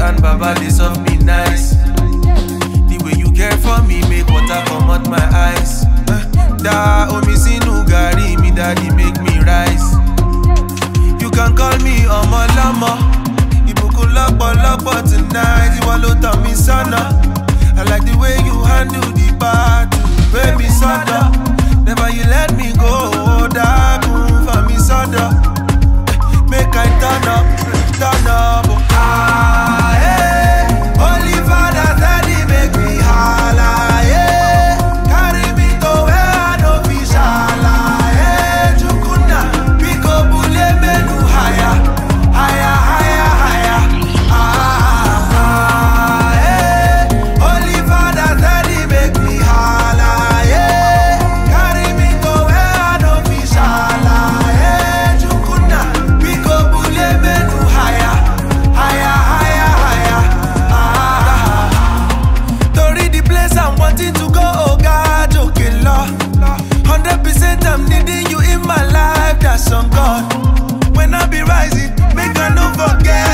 and Baba dey solve me nice. The way you care for me make water come out my eyes. Eh, Da omi sínú gàrí mi daddy make me rise. You can call me ọmọlọ́mọ. Ìbùkún lọ́pọ̀lọpọ̀ tonight, ìwọ ló tàn mí sọ́nà. I like the way you handle the battle, gbé mi sọ́dọ̀. Never you let me go, dákun fà mí sọ́dọ̀. Make I turn up, turn up. Ah, eh. Holy Father said he make me holla, eh. Carry me to where I no fit shala, eh. Chukuna, biko bule menu higher, higher, higher, higher. Ah, ah, eh. Holy Father said he make me holla, eh. Carry me to where I no fit shala, eh. Chukuna, biko bule menu higher, higher, higher, higher. Ah, Torí the place I'm wanting to go, oh God, okay, Lord. Hundred percent I'm needing you in my life, that's on God. When I be rising, make I no forget